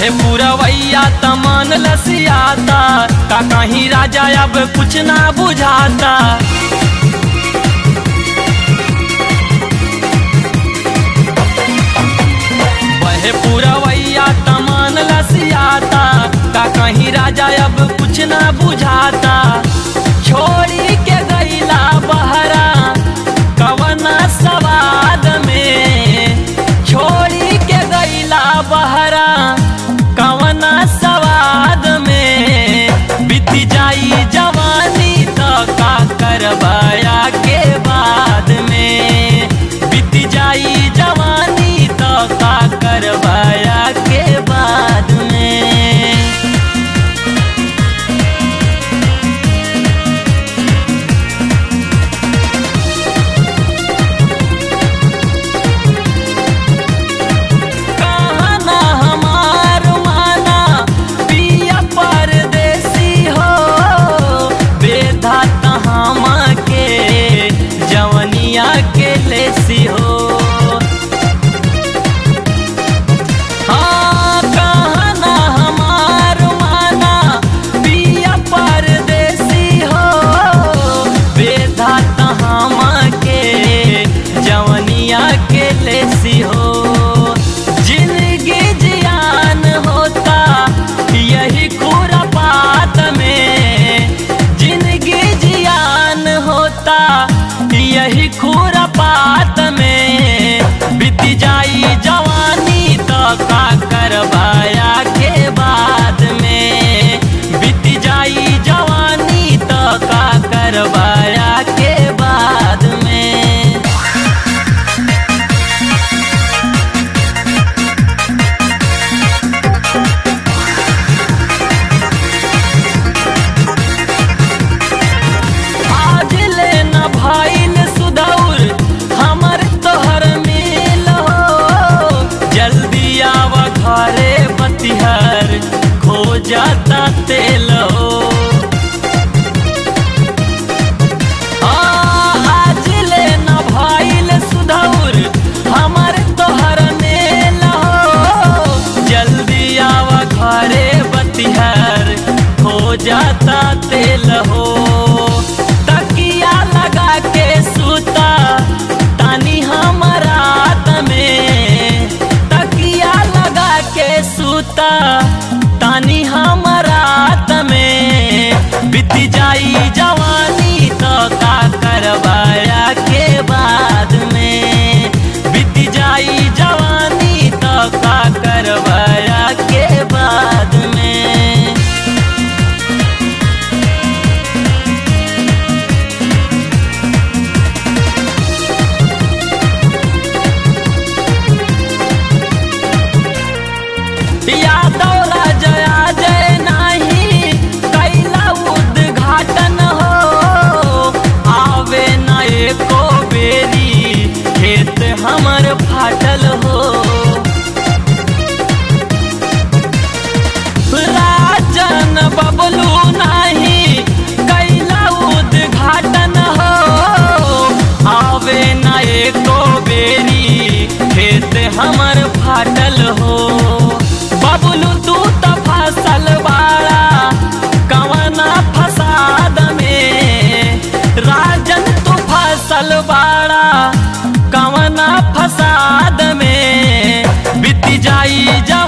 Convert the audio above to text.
बहे पूरवैया तमन लसियाता का कहीं राजा अब कुछ ना बुझाता बहे पूरवैया तमन लसियाता का कहीं राजा अब कुछ ना बुझाता छोड़ी के गईला बहरा कवना सवाद में छोड़ी के गईला बहरा कवना सवाद में बीत जाई जवानी तो का करवाया के बाद में बीत जाई जवानी तो का करवाया के बाद में कहना हमार माना पिया परदेसी हो बेधा तहाम के जवनिया के लेसी हो हाँ कहना हमार माना पिया परदेसी हो बेधा तहाम के जवनिया के लेसी हो जिंदगी जियान होता यही खुरापात में जिंदगी जियान होता यही खुरापात में बीत जाई जवानी तो का करवाया के बाद में बीत जाई जवानी तो का करवाया के बाद में आज ले न भाईल सुदौर हमर तोहर मिल हो जल्दी आव घरे बतिहर खो जाता तेल हो आज ले न भाईल सुदौर हमर तोहर मेल हो जल्दी आव घरे बतिहर हो जाता तेल हो तकिया लगा के सूता तानी हमारा में तकिया लगा के सूता तानी हमारा में बीत जाई जवानी तो का करवाया के बाद में बीत जाई जवानी तो का करवाया के बाद में यादव राजया जय नाही कैला उद्घाटन हो आवे न एको बेरी खेत हमर फाटल हो राजन बबलू नाही कैला उद्घाटन हो आवे न एको बेरी खेत हमर फाटल हो बबलू तू त फसल बाड़ा कवना फसाद में राजन तू फसल बाड़ा कवना फसाद में बीत जाई जा